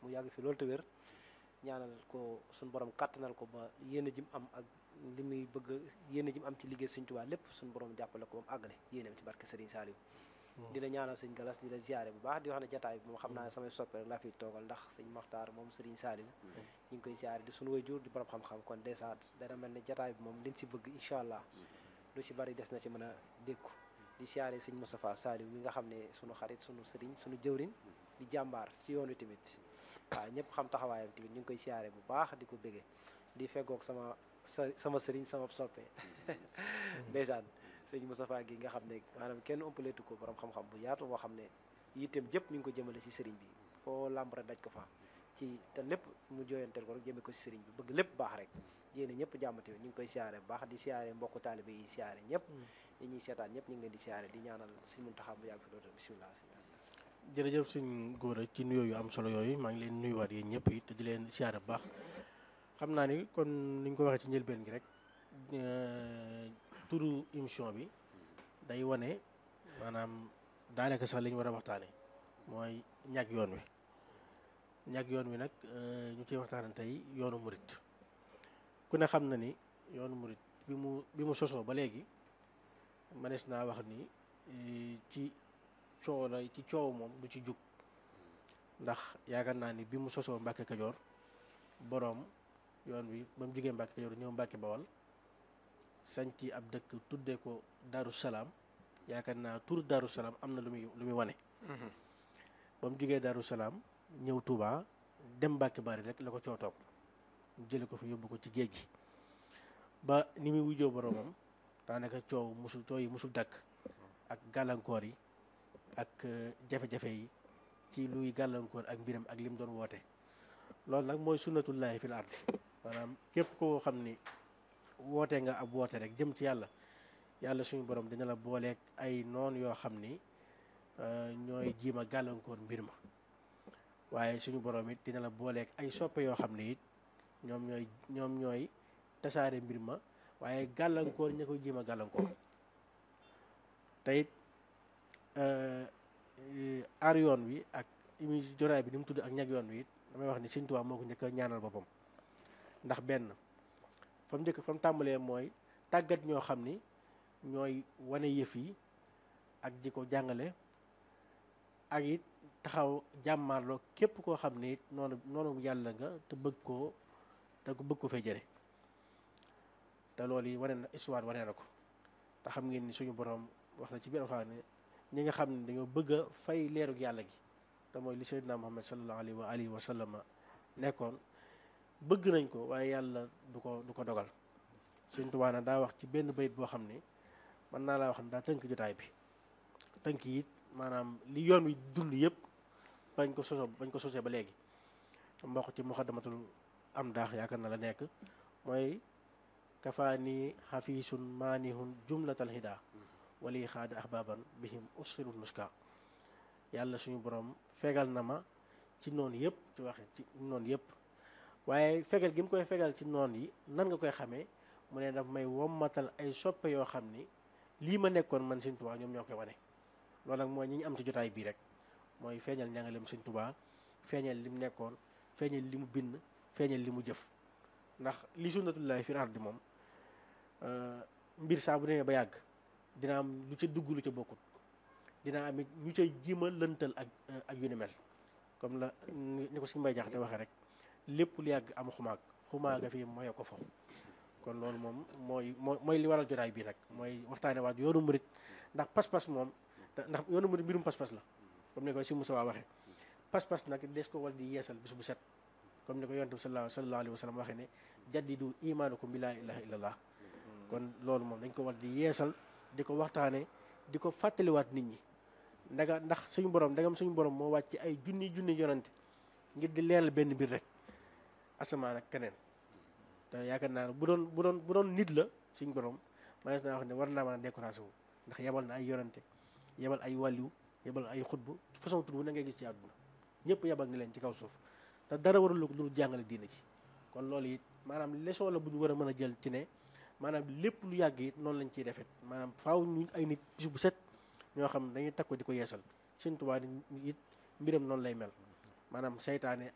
mu yàgg fi loolu te wér ñaanal ko suñu borom kàttanal ko ba yéene ji mu am ak li muy bëgg yéene ji mu am ci liggéey Sëñ Tuubaa lépp suñu borom jàppale ko ba mu àggale yéeneem ci barke Serigne Saliou di la ñaanal sëñ Galas di la ziare bu baax di wax ne jataay bi moom xam naa ne samay soppe rek laa fiy toogal ndax sëñ Moxtaar moom Serigne Saliou ñu ngi koy ziare di suñu waajur di borom xam-xam kon dèjà dana mel ne jataay bi moom liñ si bëgg incha allah lu ci bari des na ci mën a dékku di ziare sëñ Moustapha Saliou mi nga xam ne sunu xarit sunu sëriñ sunu jëwriñ di jàmbaar ci yoon wi tamit waaw ñëpp xam taxawaayam tamit ñu ngi koy ziare bu baax di ko béggee di feggoog sama sa sama sëriñ sama soppe ndeysaan sëñ Moustapha gi nga xam ne maanaam kenn ëmpaleetu ko borom xam-xam bu yaatu boo xam ne yitteem jëpp mi ngi ko jëmale ci sëriñ bi foo làmb rek daj ko fa ci te lépp mu jooyanteel ko rek jëme ko ci sëriñ bi bëgg lépp baax rek yéene ñëpp jàmm tamit ñu ngi koy siyaare bu baax di siyaare mbokku taalibe yi siyaare ñëpp ñi ñuy seetaan ñëpp ñu ngi leen di siyaare di ñaanal sëñ Muntaxa bu yàgg fi loolu bisimilah jërëjëf suñ góor ci nuyoo yu am solo yooyu maa ngi leen nuyuwaat yéen ñëpp it te di leen siyaare bu baax xam naa ni kon ni ñu ko waxee ci njëlbeen gi rek turu émission bi day wane maanaam daanaka sax li ñu war a waxtaane mooy ñàkk yoon wi ñàkk yoon wi nag ñu ciy waxtaane tey yoonu murit ku ne xam na ni yoonu murit bi mu bi mu sosoo ba léegi manees naa wax ni ci coow la ci coow moom du ci jug ndax yaakaar naa ni bi mu sosoo Mbàkke Kajoor boroom yoon wi ba mu jigee Mbàkke Kajoor ñëw Mbàkke Bawal sañci ab dëkk tuddee ko Daaru Salaam yaakaar naa tur Daaru Salaam am na lu muy lu muy wane ba mu jigee Daaru Salaam ñëw Touba dem Mbàkke Bari rek la ko coow topp mu jële ko fi yóbbu ko ci géej gi ba ni muy wujjoo boroomam daanaka coow musul coow yi musul dakk ak gàllankoor yi ak jafe-jafe yi ci luy gàllankoor ak mbiram ak lim doon woote loolu nag mooy sunnatullahi fil ardi maanaam képp koo xam ni woote nga ab woote rek jëm ci yàlla yàlla suñu borom dina la booleeg ay noon yoo xam ni ñooy jiima gàllankoor mbir ma waaye suñu borom it dina la booleeg ay soppe yoo xam ne it ñoom ñooy ñoom ñooy tasaare mbir ma waaye gàllankoor ña koy jiima gàllankoor te it aar yoon wi ak imi joraay bi ni mu tudd ak ñag yoon wi it damay wax ni Sëñ Tuubaa moo ko njëkk a ñaanal boppam ndax benn fa mu njëkk fa mu tàmbalee mooy tàggat ñoo xam ni ñooy wane yëf yi ak di ko jàngale ak it taxaw jàmmaarloo képp koo xam ne it noonu noonu yàlla nga te bëgg koo te ko bëgg ko fay jëre te loolu yi wane na histoire wane na ko te xam ngeen ni suñu borom wax na ci biir xam ne ñi nga xam ne dañoo bëgg a fay leerug yàlla gi te mooy li Seydina Muhammad sallallahu alayhi wa alihi wa sallam nekkoon bëgg nañ ko waaye yàlla du ko du ko dogal Sëñ Tuubaa na daa wax ci benn bayit boo xam ne mën naa laa wax ne daa tënk jotaay bi tënk yi it maanaam li yoon wi dund yëpp bañ ko soso bañ ko sosee ba léegi mboq ci muxaddamatul am daax yaakaar na la nekk mooy kafaani xafiisun maanihun jumlatal hida wali xaada ahbaban bihim usirul nuska yàlla suñu borom fegal na ma ci noonu yëpp ci waxe ci noonu yëpp waaye fegal gi mu koy fegal ci noon yi nan nga koy xamee mu ne daf may wommatal ay soppe yoo xam ni lii ma nekkoon man Sëñ Tuubaa ñoom ñoo koy wane loolu nag mooy ñi ñu am ci jotaay bii rek mooy feeñal njàngaleem Sëñ Tuubaa feeñal li mu nekkoon feeñal li mu bind feeñal li mu jëf ndax li sunnatullahi fi ardi moom mbir saa bu demee ba yàgg dina am lu ca dugg lu ca bokkut dina am it ñu cay jiima lëntal ak ak yu ni mel comme la ni ko si mbay jaxate waxee rek lépp lu yàgg am xumaag xumaaga fii mooy ko fo kon loolu moom mooy moo mooy li waral jotaay bii nag mooy waxtaane waat yoonu murit ndax pas-pas moom ndax yoonu murit mbirum pas-pas la comme ni ko si Moussa waxee pas-pas nag des ko war di yeesal bis bu set comme ni ko yonent bi sallallahu alayhi wa sallam waxee ne jaddidu imaanakum bi laa ilaha illallah kon loolu moom dañ ko war di yeesal di ko waxtaane di ko fàttaliwaat nit ñi ndaga ndax suñu borom ndagam suñu borom moo wàcc ay junni junni yonante ngir di leeral benn mbir rek asamaan ak keneen te yaakaar naa ne bu doon bu doon bu doon nit la suñu borom manees naa wax ne war naa mën a découragé wu ndax yebal na ay yonante yebal ay wàlliw yebal ay xutbu façon tur bu na ngay gis ci àdduna ñëpp yebal ni leen ci kaw suuf te dara warul lu jàngale diina ci kon loolu it maanaam leçon la bu ñu war a mën a jël ci ne maanaam lépp lu yàgg it noonu lañ ciy defet maanaam faaw ñu ay nit bis bu set ñoo xam dañuy takko di ko yeesal Sëñ Tuubaa it mbiram noonu lay mel maanaam seytaane